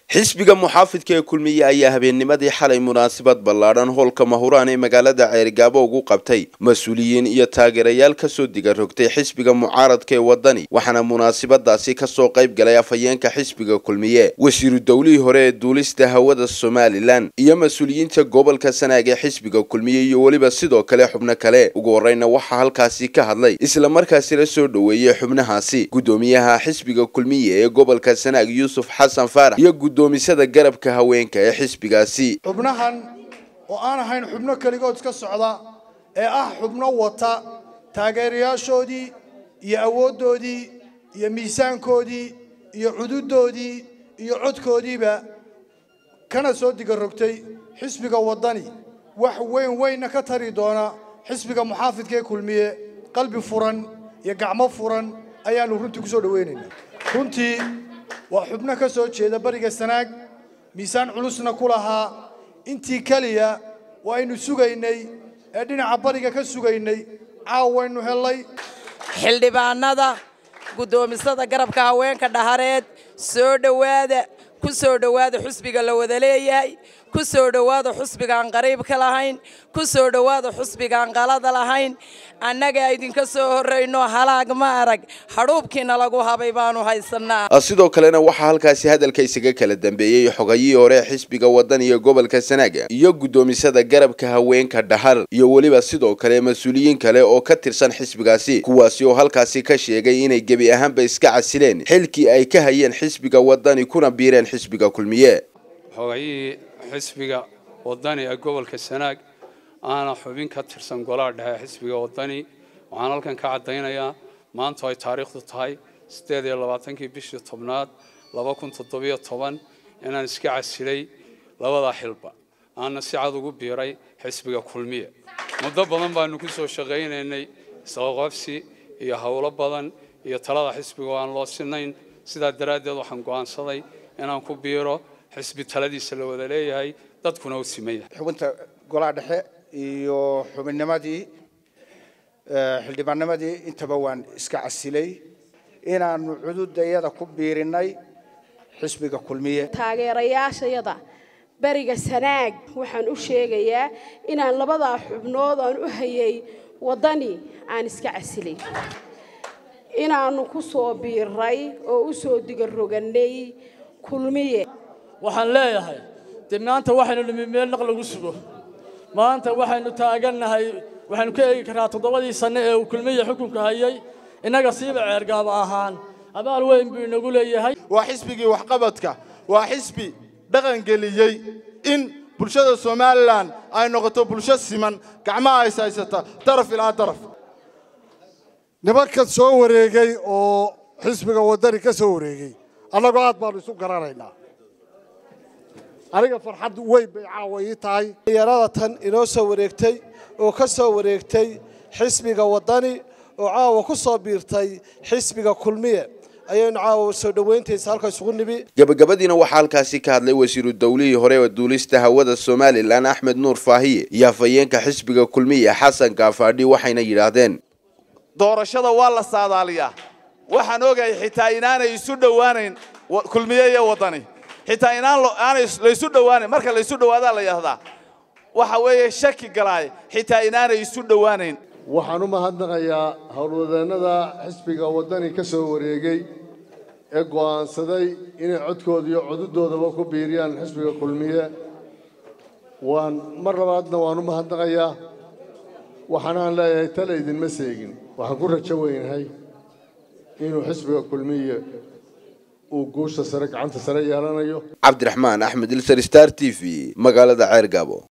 xisbiga muxaafidka ee kulmiye ayaa habeennimadii xalay munaasabad ballaadhan hoolka mahuraan ee magaalada ceerigaabo ugu qabtay mas-uuliyiin iyo taageerayaal kasoo diga rogtay xisbiga mucaaradka ee wadani waxaana munaasabadaasi kasoo qayb galay afhayeenka xisbiga kulmiye wasiiru dowlihii hore ee duulista hawada somalilan iyo mas-uuliyiinta gobolka sanaag ee xisbiga kulmiye iyo weliba sidoo kale xubno kale ugu horeyna waxaa halkaasi ka hadlay islamarkaasi la soo dhoweeyey xubnahaasi guddoomiyaha xisbiga kulmiye ee gobolka sanaag yuusuf xasan faarax iyo gudoomisada garabka haweenka ee xisbigaasi xubnahan oo aan ahayn xubno keligood iska socda ee ah xubno wata taageerayaashoodii iyo awooddoodii iyo miisaankoodii iyo cududoodii iyo codkoodiiba kana soo diga rogtay xisbiga waddani wax weyn weynna ka tari doona xisbiga muxaafidka ee kulmiye qalbi furan iyo gacmo furan ayaannu runtii ku soo dhowaynaynaa runtii waa xubno ka soo jeeda bariga sanaag miisaan culusna ku lahaa intii keliya waaynu sugaynay ee dhinaca bariga ka sugaynay caawaynu hellay xildhibaanada guddoomisada garabka haweenka dhahareed soo dhowaada ku soo dhowaada xusbiga la wada leeyahay ku soo dhowaada xusbigaan qariibka lahayn ku soo dhowaada xusbigaan qalada lahayn annaga idinka soo horrayno halaag ma arag hadhuubkiina lagu habay baanu haysanaa sidoo kalena waxaa halkaasi hadalka isaga kala dambeeyey xogayihii hore xisbiga waddan iyo gobolka sanaaga iyo guddoomisada garabka haweenka dhahar iyo weliba sidoo kale mas-uuliyiin kale oo ka tirsan xisbigaasi kuwaasi oo halkaasi ka sheegay inay gebi ahaanba iska casileen xilkii ay ka hayeen xisbiga waddani kuna biireen xisbiga kulmiye xogayihii xisbiga waddani ee gobolka sanaag aana xubin ka tirsan golaha dhexe xisbiga waddani waxaan halkan ka caddaynayaa maanta ay taariikhdu tahay siddeed iyo labaatankii bishii tobnaad laba kun toddobiyo toban inaan iska casilay labada xilba aana si cad ugu biiray xisbiga kulmiye muddo badan baanu ku soo shaqaynaynay isqaqabsi iyo howlo badan iyo talada xisbiga oo aan loo sinayn sidaa daraaddeed waxaan go'aansaday inaan ku biiro xisbi taladiisa la wada leeyahay dadkuna u siman yahay xubinta golaha dhexe iyo xubinnimadii xildhibaannimadii intaba waan iska casilay inaanu cududayada ku biirinay xisbiga kulmiye taageerayaashayada beriga sanaag waxaan u sheegayaa inaan labadaa xubnood aan u hayay waddani aan iska casilay inaannu ku soo biiray oo u soo diga rogannay kulmiye waxaan leeyahay dee maanta waxaynu nimi meel naq lagu sugo maanta waxaynu taagannahay waxaynu ka eegi karnaa toddobadii sanno ee uu kulmiya xukunka hayay innaga siiba ceergaaba ahaan abaal weyn buu inagu leeyahay waa xisbigii waxqabadka waa xisbi dhaqangeliyey in bulshada somalilan ay noqoto bulsho siman gacmaha is haysata daraf ilaa daraf nimanka soo wareegay oo xisbiga waddani ka soo wareegay annagoo aad baanu isu garanaynaa aniga farxad weyn bay caawa ii tahay dhalinyarada tan inoo soo wareegtay oo ka soo wareegtay xisbiga waddani oo caawa ku soo biirtay xisbiga kulmiye ayaynu caawa soo dhoweyntiisa halka isugu nimi gabagabadiina waxaa halkaasi ka hadlay wasiiru dowlihii hore ee duulista hawada somalilan axmed nuur faahiye iyo afhayeenka xisbiga kulmiye xasan kaafaadhi waxayna yidhaahdeen doorashada waa la saadaaliyaa waxaan ogahay xitaa inaanay isu dhowaanayn kulmiye iyo waddani xitaa inaan aanay laysu dhowaanayn marka laysu dhowaadaa la yidhahdaa waxa weeye shaki galaay xitaa inaanay isu dhowaanayn waxaan u mahadnaqayaa howlwadeennada xisbiga waddani ka soo wareegay ee go'aansaday inay codkooda iyo cududoodaba ku biiriyaan xisbiga kulmiye waan mar labaadna waan u mahadnaqayaa waxaanaan leeyahay tale idinma seegin waxaan ku rajo weynahay inuu xisbiga kulmiye uu guusha sare gacanta sare yeelanayo cabdiraxmaan axmed ilsar star t v magaalada ceergaabo